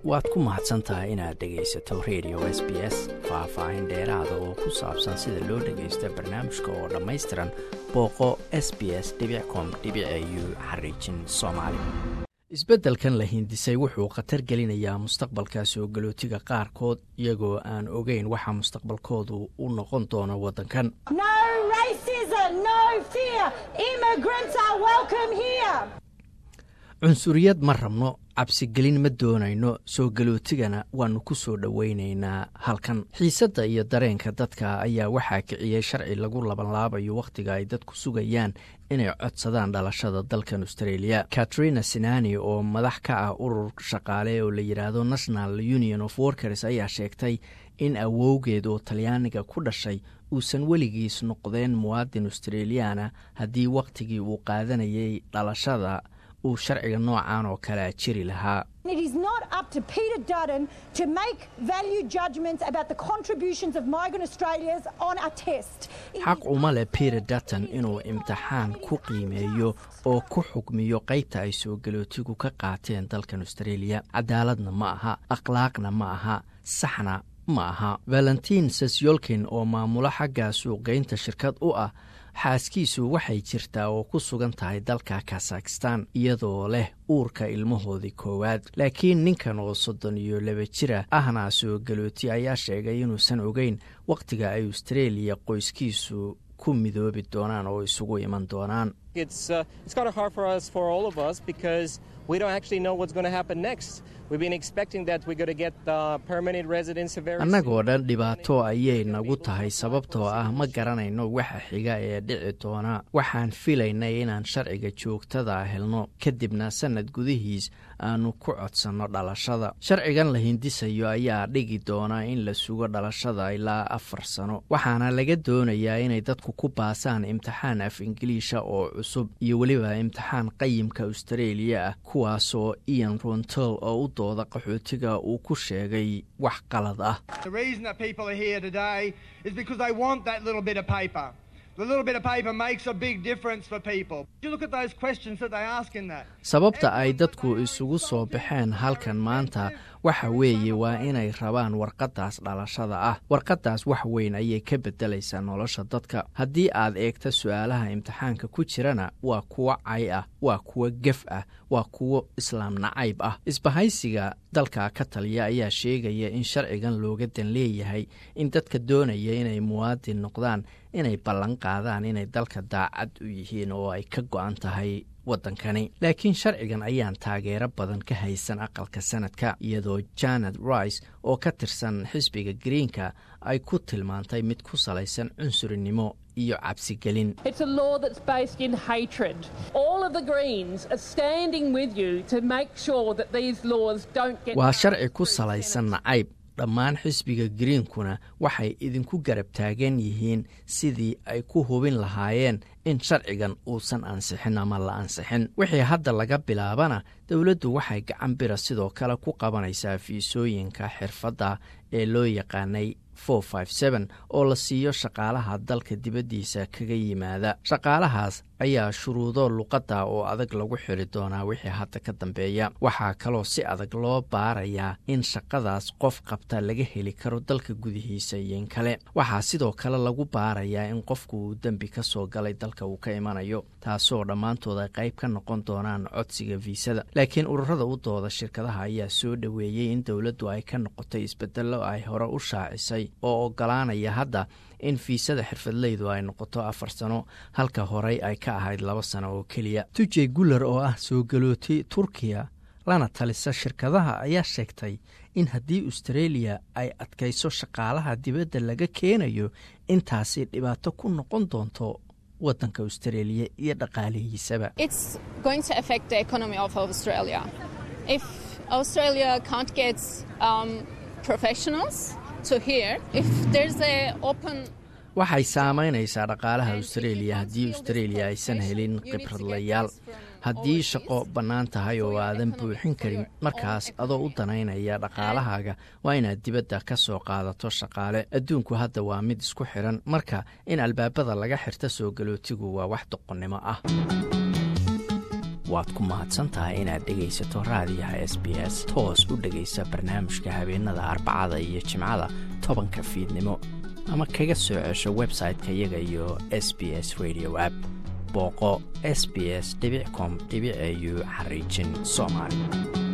waad ku mahadsan tahay inaad dhegaysato radio s b s faah-faahin dheeraada oo ku saabsan sida loo dhagaysto barnaamijka oo dhammaystiran booqo s b s com u xariijin soomaali isbeddelkan la hindisay wuxuu khatar gelinayaa mustaqbalka soo galootiga qaarkood iyagoo aan ogeyn waxa mustaqbalkoodu u noqon doono waddankan cunsuriyad ma rabno cabsigelin ma doonayno soo galootigana waannu ku soo dhowaynaynaa halkan xiisadda iyo dareenka dadka ayaa waxaa kiciyey sharci lagu labanlaabayo wakhtiga ay dadku sugayaan inay codsadaan dhalashada dalkan australia katrina sinani oo madax ka ah urur shaqaale oo la yidhaahdo national union of workers ayaa sheegtay in awowgeed oo talyaaniga ku dhashay uusan weligiis noqdeen muwaadin australiyaana haddii wakhtigii uu qaadanayay dhalashada uu sharciga noocan oo kalea jiri lahaa xaq uma leh peter dutton inuu imtixaan ku qiimeeyo oo ku xukmiyo qaybta ay soo galootigu ka qaateen dalkan australia cadaaladna ma aha akhlaaqna ma aha saxna ma aha valentin sesyolkin oo maamulo xagga suuqgeynta shirkad u ah xaaskiisu waxay jirtaa oo ku sugan tahay dalka kazakhistan iyadoo leh uurka ilmahoodii koowaad laakiin ninkan oo soddon iyo laba jira ahna soo galooti ayaa sheegay inuusan ogeyn wakhtiga ay austraeliya qoyskiisu ku midoobi doonaan oo isugu iman doonaan annagoo dhan dhibaato ayay nagu tahay sababtoo ah ma garanayno waxa xiga ee dhici doona waxaan filaynay inaan sharciga joogtada helno kadibna sannad gudihiis aanu ku codsanno dhalashada sharcigan la hindisayo ayaa dhigi doona in la sugo dhalashada ilaa afar sano waxaana laga doonayaa inay dadku ku baasaan imtixaan af ingiliisha oo cusub iyo weliba imtixaan qayimka austareeliya ah kuwaasoo ian rontol oo u dooda qaxootiga uu ku sheegay wax qalad ah sababta ay dadku isugu soo baxeen halkan maanta waxa weeye waa inay rabaan warqaddaas dhalashada ah warqaddaas wax weyn ayay ka beddelaysaa nolosha dadka haddii aad eegta su-aalaha imtixaanka ku jirana waa kuwo cay ah waa kuwo gef ah waa kuwo islaam nacayb ah isbahaysiga dalka ka taliya ayaa sheegaya in sharcigan looga dan leeyahay in dadka doonaya inay muwaadin noqdaan inay ballan qaadaan inay dalka daacad u yihiin oo ay ka go-an tahay waddankani laakiin sharcigan ayaan taageero badan ka haysan aqalka sanadka iyadoo janet rice oo ka tirsan xisbiga greenka ay ku tilmaantay mid ku salaysan cunsurinimo iyo cabsigelin waa sharci ku salaysan nacayb dhammaan xisbiga greenkuna waxay idinku garab taagan yihiin sidii ay ku hubin lahaayeen in sharcigan uusan ansixin ama la ansixin wixii hadda laga bilaabana dowladdu waxay gacan bira sidoo kale ku qabanaysaa fiisooyinka xirfadda ee loo yaqaanay oo la siiyo shaqaalaha dalka dibaddiisa kaga yimaada shaqaalahaas ayaa shuruudo luqadda oo adag lagu xiri doonaa wixii hadda ka dambeeya waxaa kaloo si adag loo baarayaa in shaqadaas qof qabta laga heli karo dalka gudihiisa iyo in kale waxaa sidoo kale lagu baarayaa in qofku uu dembi ka soo galay dalka uu ka imanayo taasoo dhammaantood ay qayb ka noqon doonaan codsiga fiisada laakiin ururada u dooda shirkadaha ayaa soo dhoweeyey in dowladdu ay ka noqotay isbedello ay hore u shaacisay oo ogolaanaya hadda in fiisada xirfadleydu ay noqoto afar sano halka horey ay ka ahayd laba sano oo keliya tujey guller oo ah soo galooti turkiya lana talisa shirkadaha ayaa sheegtay in haddii austareeliya ay adkayso shaqaalaha dibadda laga keenayo intaasi dhibaato ku noqon doonto waddanka austareeliya iyo dhaqaalihiisaba waxay saamaynaysaa dhaqaalaha austareeliya haddii austareeliya aysan helin khibradlayaal haddii shaqo bannaan tahay oo aadan buuxin karin markaas adoo u danaynaya dhaqaalahaaga waa inaad dibadda ka soo qaadato shaqaale adduunku hadda waa mid isku xidhan marka in albaabada laga xirto soo galootigu waa wax doqonnimo ah waad ku mahadsan tahay inaad dhegaysato raadiyaha s b s toos u dhegaysa barnaamijka habeenada arbacada iyo jimcada tobanka fiidnimo ama kaga soo cesho website-ka iyaga iyo s b s radio app booqo s b s com au xariijin soomaali